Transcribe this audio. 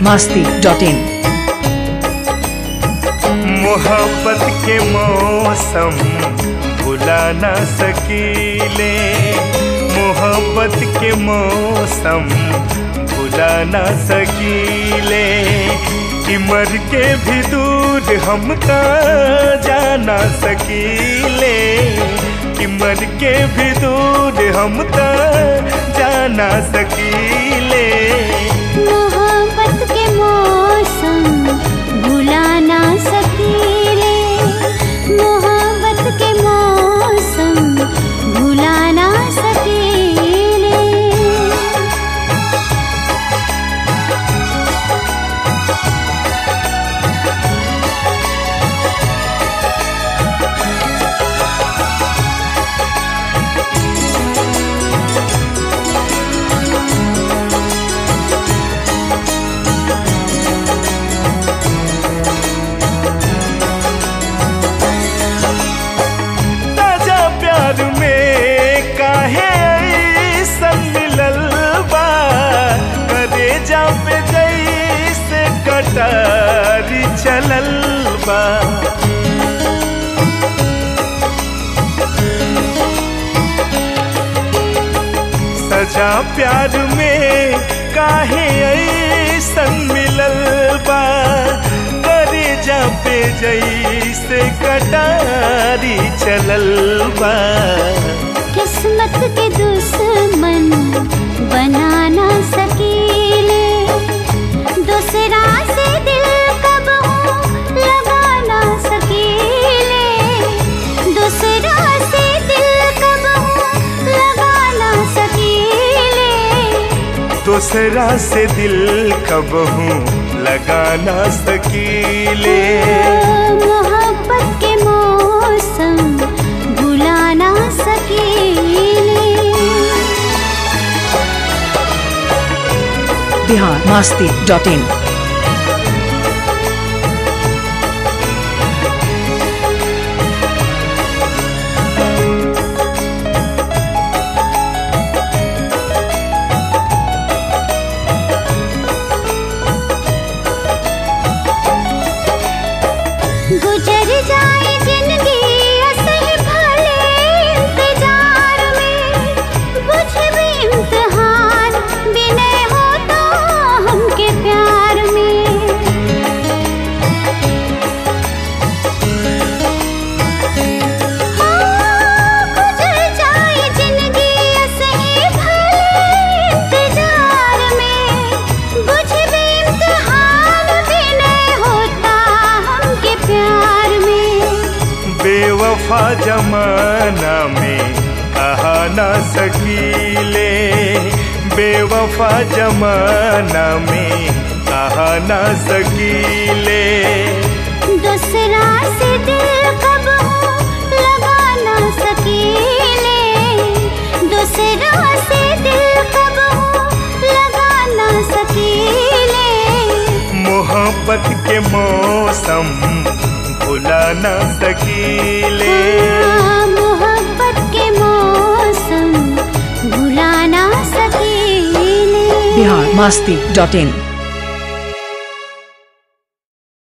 Masti dot in मोहब्बत के मौसम भुला ना सकीले मोहब्बत के मौसम भुला ना सकीले कि मर के भी दूर हम का जाना सकीले कि मर के भी दूर हम का जाना सकीले मोहब्बत के मौसम भुला ना सकीले मोहब्बत के मौसम भुला ना सकीले ताजा प्यार में काहे ऐसन मिलल बा करे जा पे जैसे कटारी चलल बा सजा प्यार में काहे ऐसन मिलल बा करे जा पे जैसे कटारी चलल बा किस्मत के दुश्मन बना ना सकीले दूसरा से दिल कब लगा ना सकीले दूसरा से दिल कब लगा ना सकीले दूसरा से दिल कब हूँ लगा ना सकीले मोहब्बत के मौसम भुला ना सकीले बिहार मास्ती डॉट इन गुजर जाए जिंदगी असही भले इंतजार में बुझ भी इम्तिहान बिनय हो तो हमके प्यार में हाँ, गुजर जाए जिंदगी असही भले इंतजार में बुझ भी इम्तिहान बिनय होता हमके प्यार में बेवफा जमाना में कहा ना सकीले बेवफा जमाना में कहा ना सकीले दूसरा से दिल कब लगा ना सकीले दूसरा से दिल कब लगा ना सकीले मोहब्बत के मौसम भुला ना सकीले हाँ, मोहब्बत के मौसम भुला ना सकीले बिहार मास्ती डॉट इन